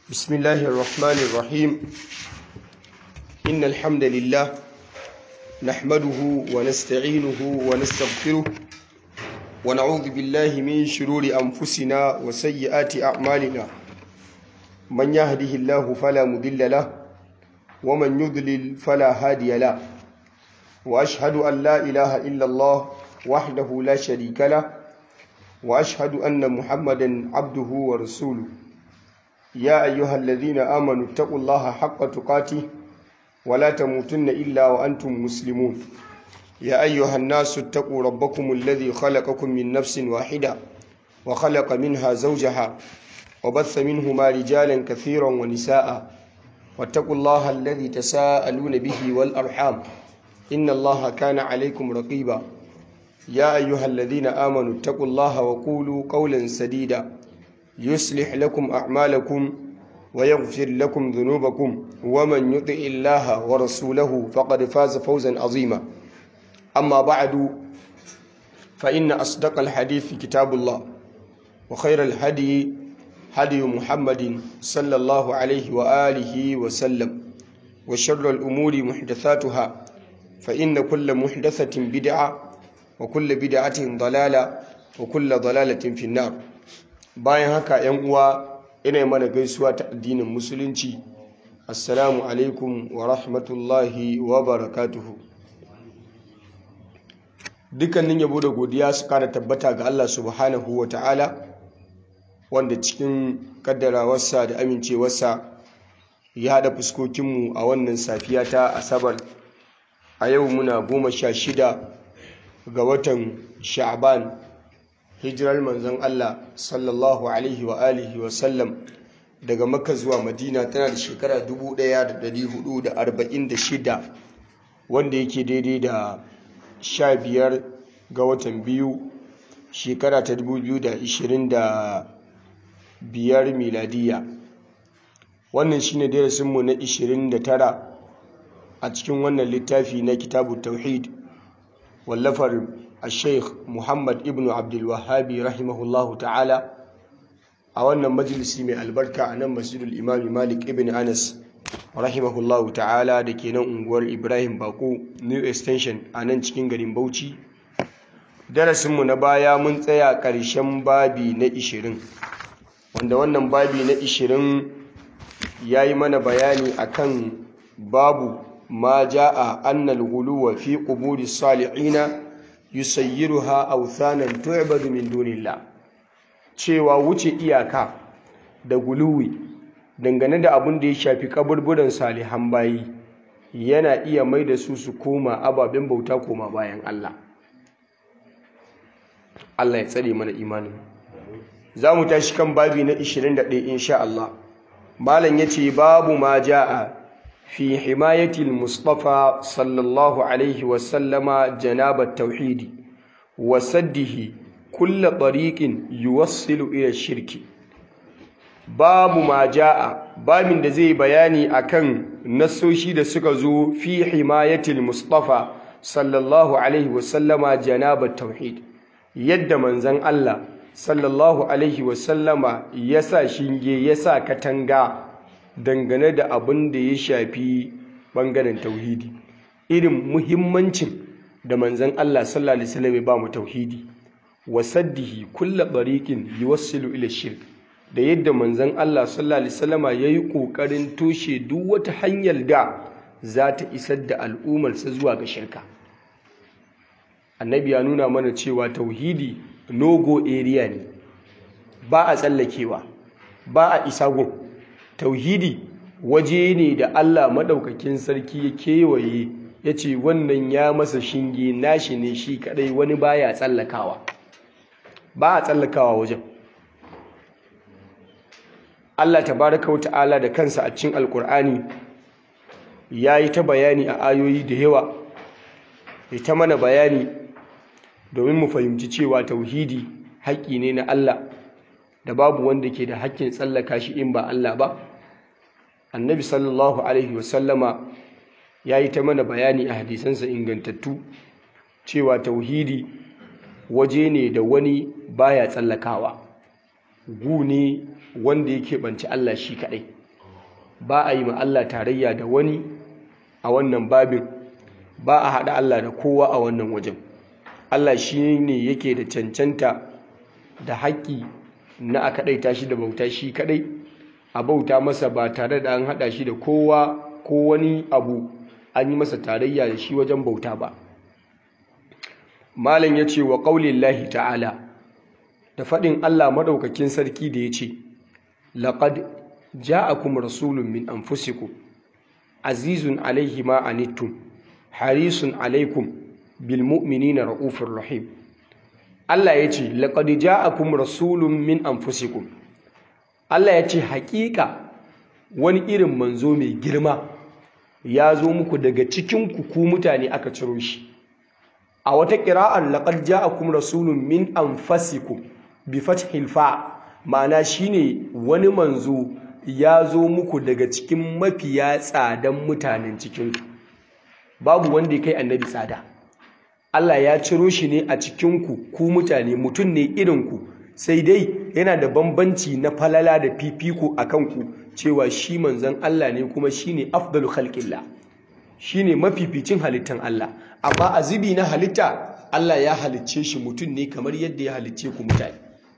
بسم الله الرحمن الرحيم إن الحمد لله نحمده ونستعينه ونستغفره ونعوذ بالله من شرور أنفسنا وسيئات أعمالنا من يهده الله فلا مضل له ومن يضلل فلا هادي له وأشهد أن لا إله إلا الله وحده لا شريك له وأشهد أن محمدا عبده ورسوله يا أيها الذين آمنوا اتقوا الله حق تقاته ولا تموتن إلا وأنتم مسلمون يا أيها الناس اتقوا ربكم الذي خلقكم من نفس واحدة وخلق منها زوجها وبث منهما رجالا كثيرا ونساء واتقوا الله الذي تساءلون به والأرحام إن الله كان عليكم رقيبا يا أيها الذين آمنوا اتقوا الله وقولوا قولا سديدا يصلح لكم أعمالكم ويغفر لكم ذنوبكم ومن يطع الله ورسوله فقد فاز فوزا عظيما أما بعد فإن أصدق الحديث كتاب الله وخير الهدي هدي محمد صلى الله عليه وآله وسلم وشر الأمور محدثاتها فإن كل محدثة بدعة وكل بدعة ضلالة وكل ضلالة في النار bayan haka yan uwa ina mana gaisuwa ta addinin musulunci assalamu alaikum wa rahmatullahi wa barakatuhu dukkanin yabo da godiya su kara tabbata ga Allah subhanahu wa ta'ala wanda cikin kaddarawarsa da amincewarsa ya haɗa fuskokinmu a wannan safiya ta asabar a yau muna goma sha shida ga watan sha'ban hijirar manzon Allah sallallahu alaihi wa alihi wa sallam daga Makka zuwa Madina tana da shekara 1446 wanda yake daidai da 15 ga watan biyu shekara ta 2025 miladiya wannan shine darasinmu na 29 a cikin wannan littafi na kitabu tauhid wallafar الشيخ محمد ابن عبد الوهاب رحمه الله تعالى a wannan majalisi mai albarka a nan masjidul imami malik ibn anas rahimahullahu ta'ala da ke nan unguwar ibrahim bako new extension a nan cikin garin bauchi darasinmu na baya mun tsaya ƙarshen babi na 20 wanda wannan babi na 20 ya yi mana bayani akan babu ma ja'a annal guluwa fi quburi salihina yusayyiruha authanan tu'badu min dunillah cewa wuce iyaka da guluwi dangane da abin da ya shafi kaburburan salihan bayi yana iya mai da su su koma ababen bauta koma bayan Allah Allah ya tsare mana imanin za mu tashi kan babi na 21 insha Allah malam yace babu ma ja'a في حماية المصطفى صلى الله عليه وسلم جناب التوحيد وسده كل طريق يوصل إلى الشرك باب ما جاء باب da zai bayani akan nasoshi da suka zo fi himayatil mustafa sallallahu alaihi wasallama janabat tauhid yadda manzon Allah sallallahu alaihi wasallama yasa shinge yasa katanga dangane da abin da ya shafi bangaren tauhidi irin muhimmancin da manzan Allah sallallahu alaihi wasallam ya ba mu tauhidi wa saddihi kullu bariqin yuwassilu ila shirk da yadda manzan Allah sallallahu alaihi wasallam yayi kokarin toshe duk wata hanyar da za ta isar da al'ummar sa zuwa ga shirka annabi ya nuna mana cewa tauhidi nogo area ne ba a tsallakewa ba a isa gun tauhidi waje ne da Allah maɗaukakin sarki ya kewaye ya ce wannan ya masa shinge nashi ne shi kadai wani baya tsallakawa ba a tsallakawa wajen Allah tabaraka wata'ala da kansa a cikin alkur'ani ya yi ta bayani a ayoyi da yawa ya ta mana bayani domin mu fahimci cewa tauhidi haƙƙi ne na Allah da babu wanda ke da haƙƙin tsallaka shi in ba Allah ba annabi sallallahu alaihi wasallama ya yi ta mana bayani a hadisansa ingantattu cewa tauhidi waje ne da wani baya tsallakawa gu ne wanda yake banci Allah shi kaɗai ba a yi ma Allah tarayya da wani a wannan babin ba a haɗa Allah da kowa a wannan wajen Allah shi ne yake da cancanta da haƙƙi na a kaɗaita shi da bauta shi kaɗai a bauta masa ba tare da an haɗa shi da kowa ko wani abu an yi masa tarayya da shi wajen bauta ba malam ya ce wa ƙaunin lahi ta'ala da faɗin Allah maɗaukakin sarki da ya ce laƙad ja'akum rasulun min anfusikum azizun alaihi ma anittum harisun alaikum bil mu'minina ra'ufur rahim Allah ya ce laqad ja'akum rasulun min anfusikum Allah ya ce haƙiƙa wani irin manzo mai girma ya zo muku daga cikin ku ku mutane aka ciro shi a wata ƙira'ar laqad ja'akum rasulun min anfusikum bi fathil fa ma'ana shine wani manzo ya zo muku daga cikin mafiya tsadan mutanen cikinku babu wanda ya kai annabi tsada Allah ya ciro shi ne a cikinku ku mutane mutum ne irinku sai dai yana da bambanci na falala da fifiko a kanku cewa shi manzon Allah ne kuma shi ne afdalu khalqillah shi ne mafificin halittan Allah amma a zubi na halitta Allah ya halicce shi mutum ne kamar yadda ya halicce ku mutane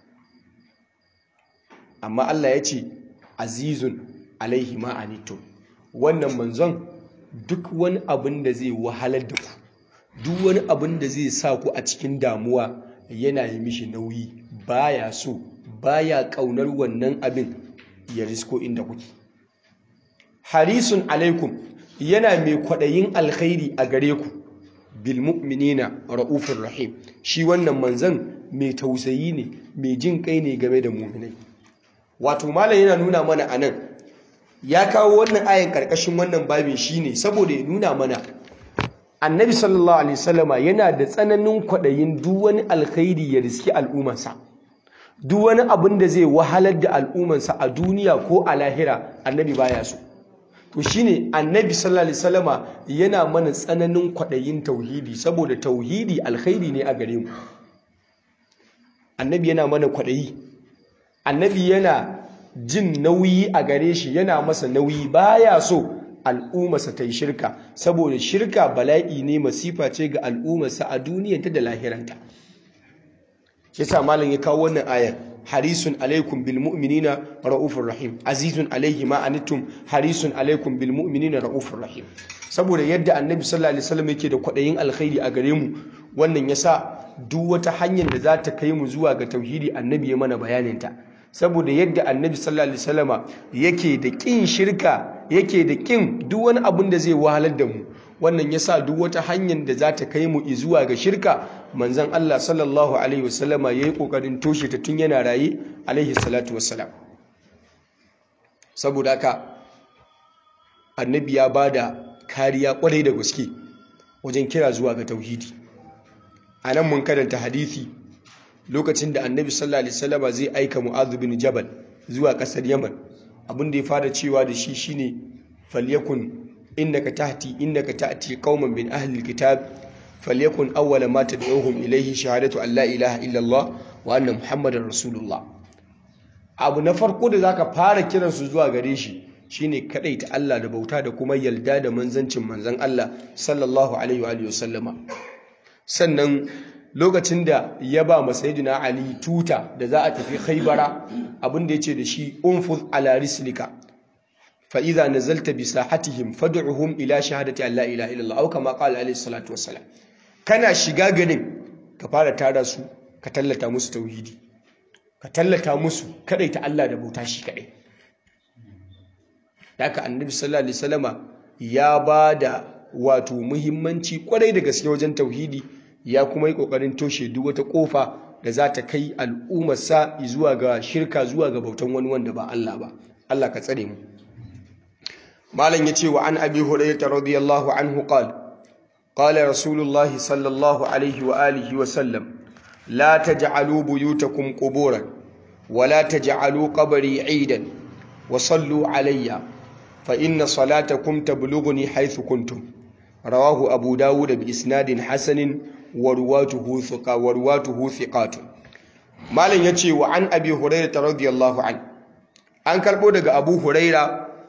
amma Allah ya ce azizun alaihi ma'anitum wannan manzon duk wani abin da zai wahalar da ku duk wani abin da zai sa ku a cikin damuwa yana yi mishi nauyi baya so baya kaunar wannan abin ya risko inda kuke harisun alaikum yana mai kwaɗayin alkhairi a gare ku bil mu'minina ra'ufur rahim shi wannan manzon mai tausayi ne mai jin kai ne game da mu'minai wato malam yana nuna mana anan ya kawo wannan ayan karkashin wannan babin shine saboda ya nuna mana annabi sallallahu alaihi wasallama yana da tsananin kwaɗayin duk wani alkhairi ya riski al'ummarsa duk wani abin da zai wahalar da al'ummarsa a duniya ko a lahira annabi baya so to shine annabi sallallahu alaihi wasallama yana mana tsananin kwaɗayin tauhidi saboda tauhidi alkhairi ne a gare mu annabi yana mana kwaɗayi annabi yana jin nauyi a gare shi yana masa nauyi baya so al'ummarsa ta yi shirka saboda shirka bala'i ne masifa ce ga al'ummarsa a duniyanta da lahiranta shi sa malam ya kawo wannan ayar harisun alaikum bil mu'minina ra'ufur rahim azizun alaihi ma anittum harisun alaikum bil mu'minina ra'ufur rahim saboda yadda annabi sallallahu alaihi wasallam yake da kwadayin alkhairi a gare mu wannan yasa duk wata hanyar da za ta kai mu zuwa ga tauhidi annabi ya mana bayanin ta saboda yadda annabi sallallahu alaihi wasallama yake da kin shirka yake da kin duk wani abin da zai wahalar da mu wannan yasa duk wata hanyar da za ta kai mu zuwa ga shirka manzon Allah sallallahu alaihi wasallama yayi kokarin toshe ta tun yana raye alaihi salatu wassalam saboda haka annabi ya bada kariya kwarai da gaske wajen kira zuwa ga tauhidi anan mun karanta hadisi lokacin da annabi sallallahu alaihi wasallama zai aika mu'adh bin jabal zuwa kasar yaman abin da ya fara cewa da shi shine falyakun innaka tahti innaka ta'ti qauman min ahli alkitab falyakun awwala ma tad'uhum ilayhi shahadatu an la ilaha illa Allah wa anna muhammadar rasulullah abu na farko da zaka fara kiran su zuwa gare shi shine kadaita Allah da bauta da kuma yalda da manzancin manzon Allah sallallahu alaihi wa sallama sannan lokacin da ya ba masayidina Ali tuta da za a tafi Khaibara abinda yace da shi unfuz ala rislika fa idza nazalta bi sahatihim fad'uhum ila shahadati an la ilaha illallah aw kama qala alayhi salatu wassalam kana shiga garin ka fara tara su ka tallata musu tauhidi ka tallata musu kadaita Allah da bauta shi kadai haka annabi sallallahu alaihi wasallama ya bada wato muhimmanci kwarai da gaske wajen tauhidi ya kuma yi kokarin toshe duk wata kofa da za ta kai al'ummarsa zuwa ga shirka zuwa ga bautan wani wanda ba Allah ba Allah ka tsare mu malam yace wa an abi hurairah radiyallahu anhu qala qala rasulullahi sallallahu alaihi wa alihi wa sallam la taj'alu buyutakum quburan wa la taj'alu qabri 'idan wa sallu alayya fa inna salatakum tablughuni haythu kuntum rawahu abu dawud bi isnadin hasanin warwatuhu thiqa warwatuhu thiqatun malam yace wa an abi hurairah radiyallahu an an karbo daga abu hurairah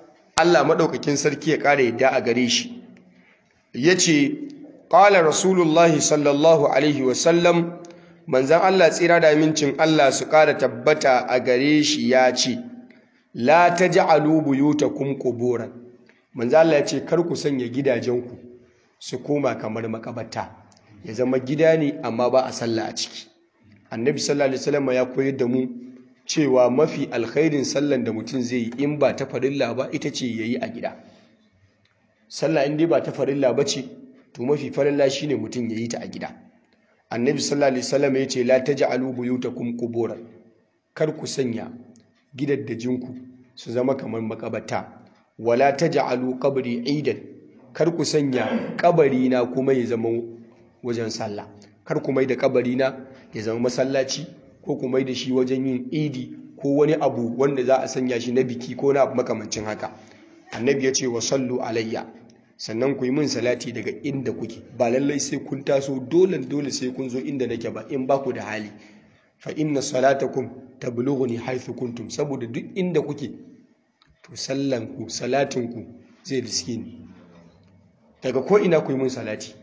Allah madaukakin sarki ya kare yadda a gare shi yace qala rasulullahi sallallahu alaihi wasallam manzon Allah tsira da amincin Allah su kara tabbata a gare shi ya ce la taj'alu buyutakum quburan manzon Allah ya ce kar ku sanya gidajenku su koma kamar makabata ya zama gida ne amma ba a sallah a ciki annabi sallallahu alaihi wasallam ya koyar da mu cewa mafi alkhairin sallan da mutum zai yi in ba ta farilla ba ita ce yayi a gida sallah in dai ba ta farilla ba ce to mafi farilla shine mutum yayi ta a gida annabi sallallahu alaihi wasallam ya ce la taj'alu buyutakum quburan kar ku sanya gidaddajinku su zama kamar makabata wala taj'alu qabri idan kar ku sanya kabari na kuma ya zama wajen sallah kar ku mai da kabari na ya zama masallaci ko ku mai da shi wajen yin idi ko wani abu wanda za a sanya shi na biki ko na makamancin haka annabi ya ce wa sallu alayya sannan ku yi min salati daga inda kuke ba lallai sai kun taso dole dole sai kun zo inda nake ba in ba ku da hali fa inna salatakum tablughuni haythu kuntum saboda duk inda kuke to sallan ku salatin ku zai riske ni daga ko ina ku yi min salati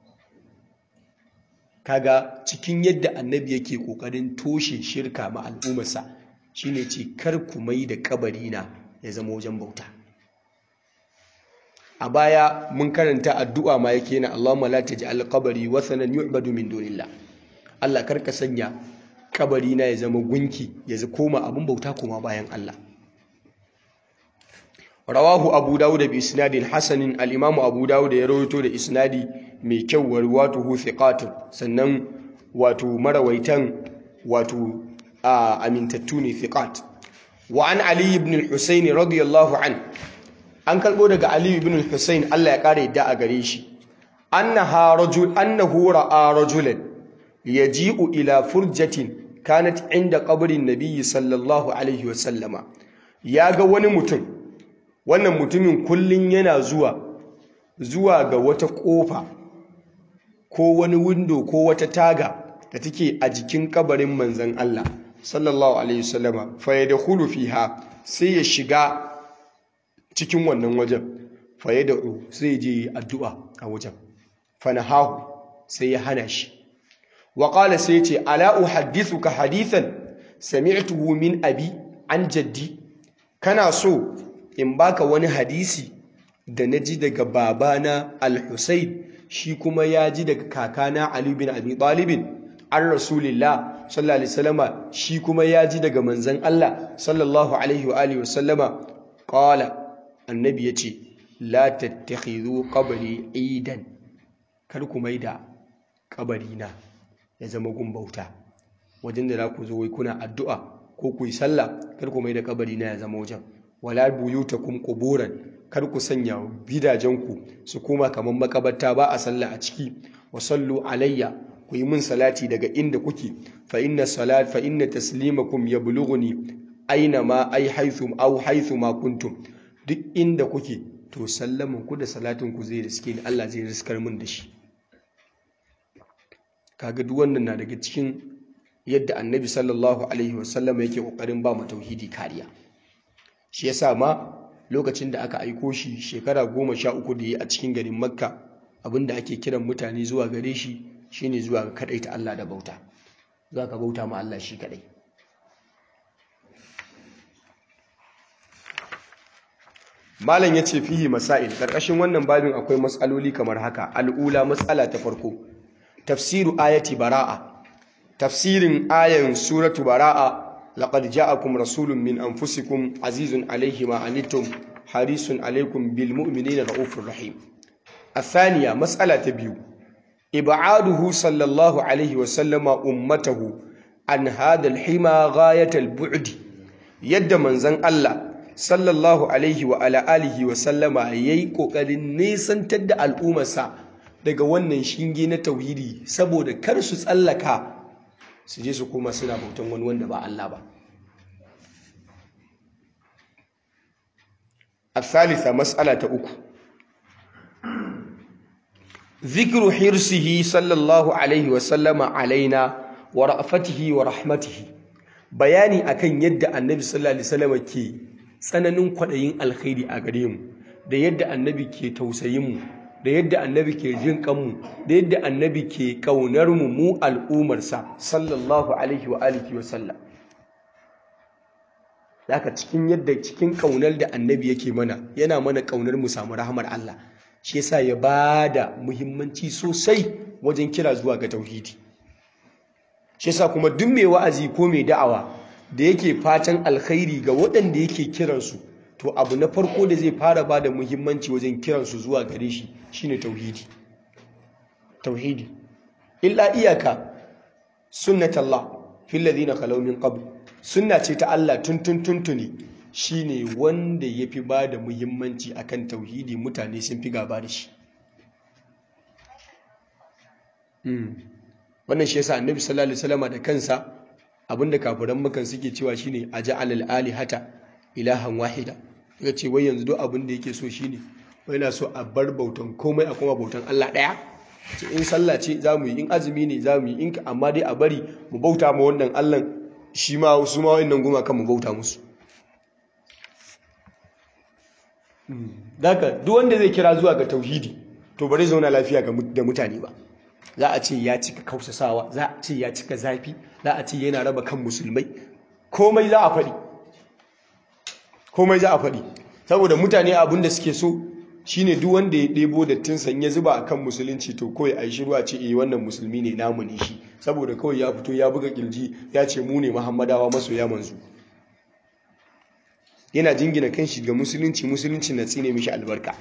kaga cikin yadda annabi yake kokarin toshe shirka ma al'ummarsa shine ce kar ku mai da kabari na ya zama wajen bauta a baya mun karanta addu'a ma yake na Allahumma la taj'al qabri wathanan yu'badu min dunillah Allah kar ka sanya kabari na ya zama gunki ya koma abun bauta koma bayan Allah rawahu abu dawud bi isnadin hasanin al-imamu abu dawud ya rawaito da isnadi mai kyau wa ruwatuhu thiqatun sannan wato marawaitan wato amintattu ne thiqat wa an ali ibn al-husayn radiyallahu an an kalbo daga ali ibn al-husayn Allah ya kare yadda a gare shi annaha rajul annahu ra'a rajulan yaji'u ila furjatin kanat inda qabrin nabiyyi sallallahu alaihi wa sallama yaga wani mutum wannan mutumin kullun yana zuwa zuwa ga wata kofa ko wani windo ko wata taga da take a jikin kabarin manzon Allah sallallahu alaihi wasallama fa yadkhulu fiha sai ya shiga cikin wannan wajen fa yad'u sai je addu'a a wajen fa nahahu sai ya hana shi wa qala sai ce ala uhaddithuka hadithan sami'tuhu min abi an jaddi kana so in baka wani hadisi da naji daga babana al-Husayn shi kuma ya ji daga kakana Ali bin Abi Talib an Rasulillah sallallahu alaihi wasallama shi kuma ya ji daga manzon Allah sallallahu alaihi wa alihi wasallama qala annabi yace la tattakhidhu qabri idan kar ku maida kabarina ya zama gumbauta wajen da za ku zo wai kuna addu'a ko ku yi sallah kar ku maida kabarina ya zama wajen wala buyutakum quburan kar ku sanya gidajenku su koma kamar makabarta ba a sallah a ciki wa sallu alayya ku yi min salati daga inda kuke fa inna salat fa inna taslimakum yablughuni aina ma ai haythum aw haythu ma kuntum duk inda kuke to sallaman ku da salatin ku zai riske ni Allah zai riskar min da shi kaga duk wannan na daga cikin yadda annabi sallallahu alaihi wasallam yake kokarin ba mu tauhidi kariya shi yasa ma lokacin da aka aiko shi shekara goma sha uku da yi a cikin garin makka abinda ake kiran mutane zuwa gare shi shine zuwa ga kadai ta Allah da bauta zuwa ka bauta ma Allah shi kadai malam ya ce fihi masail karkashin wannan babin akwai matsaloli kamar haka al'ula matsala ta farko tafsiru ayati bara'a tafsirin ayan suratu bara'a لقد جاءكم رسول من أنفسكم عزيز عليه ما عنتم حريص عليكم بالمؤمنين رؤوف رحيم الثانية مسألة بيو إبعاده صلى الله عليه وسلم أمته عن هذا الحمى غاية البعد يد من زن الله صلى الله عليه وعلى آله وسلم ييكو قد نيسان تد الأمة daga wannan shinge na tauhidi saboda kar su tsallaka su je su koma suna bautan wani wanda ba Allah ba الثالثة مسألة أكو ذكر حرصه صلى الله عليه وسلم علينا ورأفته ورحمته bayani akan yadda annabi sallallahu alaihi wasallam ke tsananin kwaɗayin alkhairi a gare mu da yadda annabi ke tausayin mu da yadda annabi ke jin kanmu da yadda annabi ke ƙaunar mu mu al'umarsa sallallahu alaihi wa alihi wa sallam haka cikin yadda cikin ƙaunar da annabi yake mana yana mana ƙaunar mu samu rahmar Allah shi yasa ya bada muhimmanci sosai wajen kira zuwa ga tauhidi shi yasa kuma duk mai wa'azi ko mai da'awa da yake fatan alkhairi ga waɗanda yake kiransu to abu na farko da zai fara ba da muhimmanci wajen kiransu zuwa gare shi shine tauhidi tauhidi illa iyaka sunnatallah fil ladina khalaw min qabl sunna ce ta Allah tuntun tuntuni shine wanda yafi ba da muhimmanci akan tauhidi mutane sun fi gaba da shi wannan shi yasa annabi sallallahu alaihi wasallam da kansa abinda kafiran makan suke cewa shine aja'al alihata ilahan wahida ya ce wai yanzu duk abin da yake so shine wai na so a bar bautan komai a kuma bautan Allah ɗaya ce in sallah ce za mu yi in azumi ne za mu yi in amma dai a bari mu bauta ma wannan Allah shi ma su ma wannan goma kan mu bauta musu daga duk wanda zai kira zuwa ga tauhidi to bari zauna lafiya da mutane ba za a ce ya cika kausasawa za a ce ya cika zafi za a ce yana raba kan musulmai komai za a faɗi komai za a faɗi saboda mutane abin da suke so shine duk wanda ya ɗebo dattin san ya zuba akan musulunci to kawai a yi shiru a ce eh wannan musulmi ne namu ne shi saboda kawai ya fito ya buga kirji ya ce mu ne muhammadawa masoya manzo yana jingina kanshi ga musulunci musulunci na tsine mishi albarka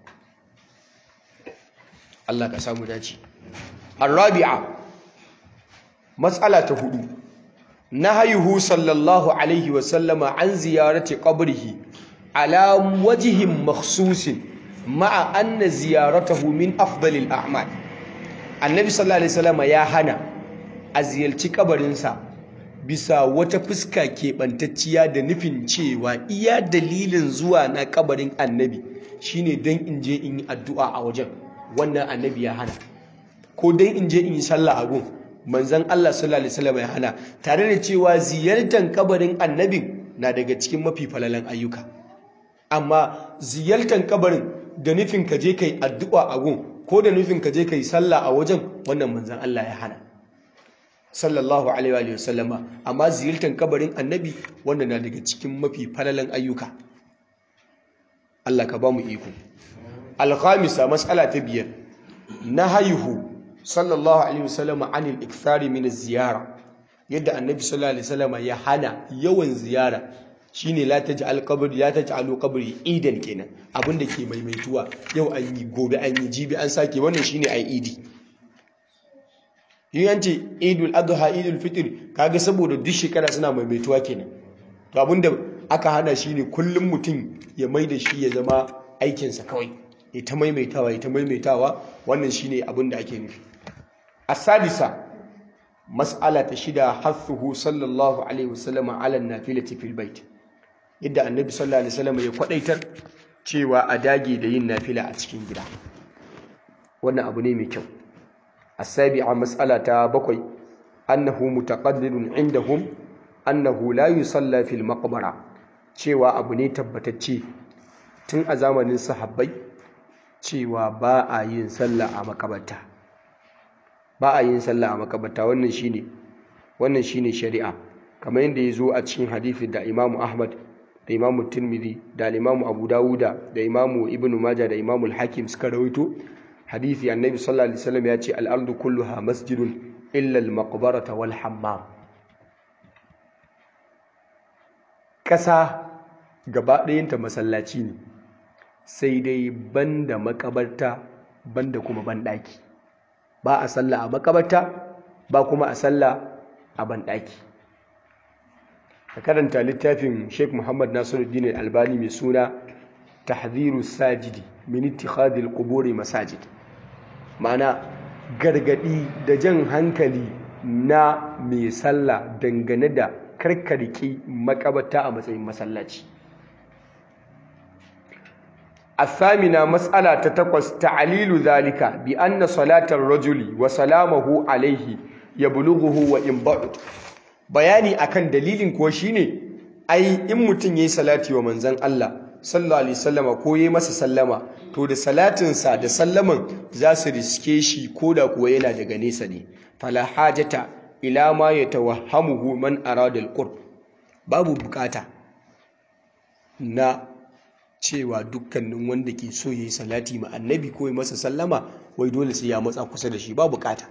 Allah ka samu dace arabi'a matsala ta hudu nahayuhu sallallahu alaihi wasallama an ziyarati qabrihi ala wajihin makhsusin ma'a anna ziyaratahu min afdalil a'mal annabi sallallahu alaihi wasallama ya hana a ziyarci kabarinsa bisa wata fuska keɓantacciya da nufin cewa iya dalilin zuwa na kabarin annabi shine don in je in yi addu'a a wajen wannan annabi ya hana ko don in je in yi sallah a gun manzan Allah sallallahu alaihi wasallam ya hana tare da cewa ziyartar kabarin annabin na daga cikin mafi falalan ayyuka amma ziyartar kabarin da nufin ka je kai addu'a a gun ko da nufin ka je kai sallah a wajen wannan manzan Allah ya hana sallallahu alaihi wa sallama amma ziyartar kabarin annabi wanda na daga cikin mafi falalan ayyuka Allah ka ba mu iko al-khamisa mas'ala ta biyar nahayuhu sallallahu alaihi wasallam anil ikthari min ziyara yadda annabi sallallahu alaihi wasallam ya hana yawan ziyara shine la taj'al qabri la taj'alu qabri idan kenan abinda ke maimaituwa yau an yi gobe an yi jibi an sake wannan shine ai idi yin yanci idul adha idul fitr kaga saboda duk shekara suna maimaituwa kenan to abinda aka hana shine kullum mutum ya maida shi ya zama aikinsa kawai ya ta maimaitawa ya ta maimaitawa wannan shine abinda ake nufi السادسة مسألة شدة حثه صلى الله عليه وسلم على النافلة في البيت yadda annabi sallallahu alaihi wasallam ya kwadaitar cewa a dage da yin nafila a cikin gida wannan abu ne mai kyau as-sabi'a mas'ala ta bakwai annahu mutaqaddirun indahum annahu la yusalla fil maqbara cewa abu ne tabbatacce tun a zamanin sahabbai cewa ba a yin sallah a makabarta ba a yin sallah a makabarta wannan shine wannan shine shari'a kamar yadda ya zo a cikin hadisi da Imam Ahmad da Imam Tirmidhi da Imam Abu Dawuda da Imam Ibn Majah da Imam Al-Hakim suka rawaito hadisi Annabi sallallahu alaihi wasallam ya ce al-ardu kulluha masjidun illa al-maqbarata wal hammam kasa gaba ɗayanta masallaci ne sai dai banda makabarta banda kuma banɗaki ba a sallah a makabarta ba kuma a sallah a banɗaki ka karanta littafin sheikh muhammad nasiruddin albani mai suna tahdhiru sajidi min ittikhadil quburi masajid ma'ana gargadi da jan hankali na mai sallah dangane da karkarki makabarta a matsayin masallaci الثامنة مسألة تتقص تعليل ذلك بأن صلاة الرجل وسلامه عليه يبلغه وإن بعد bayani akan dalilin kuwa shine ai in mutum yayi salati wa manzon Allah sallallahu alaihi wasallama ko yayi masa sallama to da salatinsa da sallaman za su riske shi koda kuwa yana daga nesa ne fala hajata ila ma yatawahhamuhu man arada alqurb babu bukata na cewa dukkanin wanda ke so yayi salati ma annabi ko yayi masa sallama wai dole sai ya matsa kusa da shi ba bukata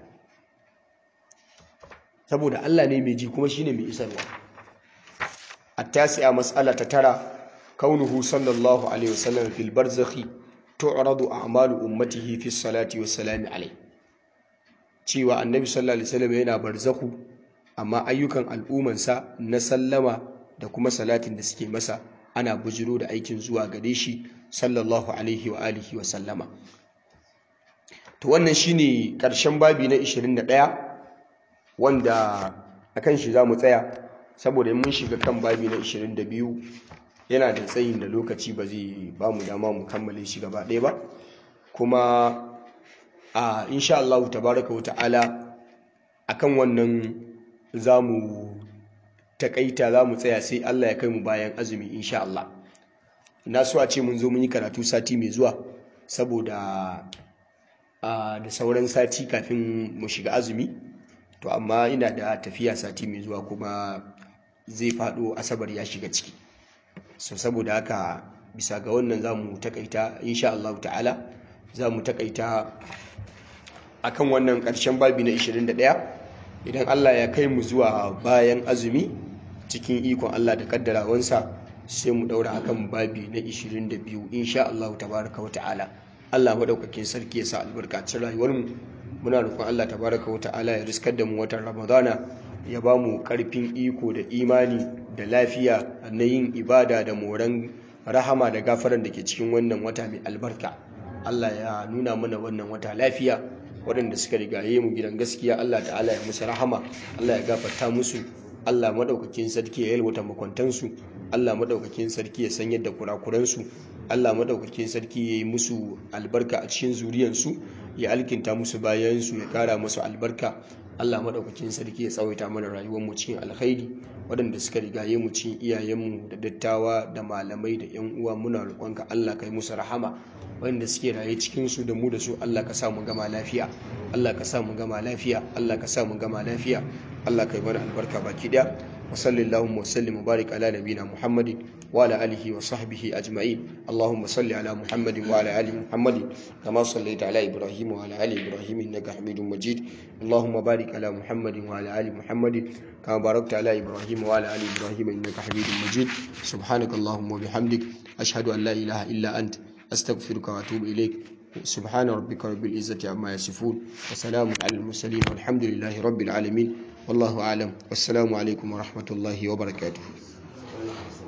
saboda Allah ne mai ji kuma shine mai isarwa التاسعة مسألة ترى كونه صلى الله عليه وسلم في البرزخ تعرض أعمال أمته في الصلاة والسلام عليه cewa annabi sallallahu alaihi wasallam yana barzakhu amma ayyukan al'umansa na sallama da kuma salatin da suke masa ana bujiro da aikin zuwa gare shi sallallahu alaihi wa alihi wa sallama to wannan shine karshen babi na 21 wanda akan shi zamu tsaya saboda mun shiga kan babi na 22 yana da tsayin da lokaci ba zai ba mu dama mu kammale shi gaba ɗaya ba kuma a insha Allah tabaraka wata'ala akan wannan zamu takaita zamu tsaya sai Allah ya kai mu bayan azumi insha Allah na so a ce mun zo mun yi karatu sati mai zuwa saboda da sauran sati kafin mu shiga azumi to amma ina da tafiya sati mai zuwa kuma zai faɗo asabar ya shiga ciki so saboda haka bisa ga wannan za mu takaita insha Allah ta'ala za mu takaita akan wannan ƙarshen babi na 21 idan Allah ya kai mu zuwa bayan azumi cikin ikon Allah da kaddarawansa sai mu daura akan babi na 22 insha Allah tabaraka wa ta'ala Allah madaukakin sarki ya sa albarkacin rayuwarmu muna roƙon Allah tabaraka wa ta'ala ya riskar da mu watan Ramadana ya ba mu ƙarfin iko da imani da lafiya na yin ibada da moran rahama da gafaran da ke cikin wannan wata mai albarka Allah ya nuna mana wannan wata lafiya waɗanda suka rigaye mu gidan gaskiya Allah ta'ala ya musu rahama Allah ya gafarta musu Allah madaukakin sarki ya yalwata makwantansu Allah madaukakin sarki ya san yadda kurakuransu Allah madaukakin sarki ya yi musu albarka a cikin zuriyansu ya alkinta musu bayansu ya kara musu albarka Allah madaukakin sarki ya tsawaita mana rayuwar mu cikin alkhairi waɗanda suka rigaye mu cikin iyayenmu da dattawa da malamai da yan uwa muna roƙonka Allah kai musu rahama waɗanda suke raye cikin su da mu da su Allah ka sa mu gama lafiya Allah ka sa mu gama lafiya Allah ka sa mu gama lafiya Allah kai mana albarka baki daya wa sallallahu wa sallim wa barik ala nabina Muhammadin wa ala alihi wa sahbihi ajma'in Allahumma salli ala Muhammadin wa ala ali Muhammadin kama sallaita ala Ibrahim wa ala ali Ibrahim innaka Hamidum Majid Allahumma barik ala Muhammadin wa ala ali Muhammadin kama barakta ala Ibrahim wa ala ali Ibrahim innaka Hamidum Majid subhanakallahumma wa bihamdik ashhadu an la ilaha illa ant astaghfiruka wa atubu ilaik سبحان ربك رب العزة عما يصفون وسلام على المرسلين والحمد لله رب العالمين والله أعلم والسلام عليكم ورحمة الله وبركاته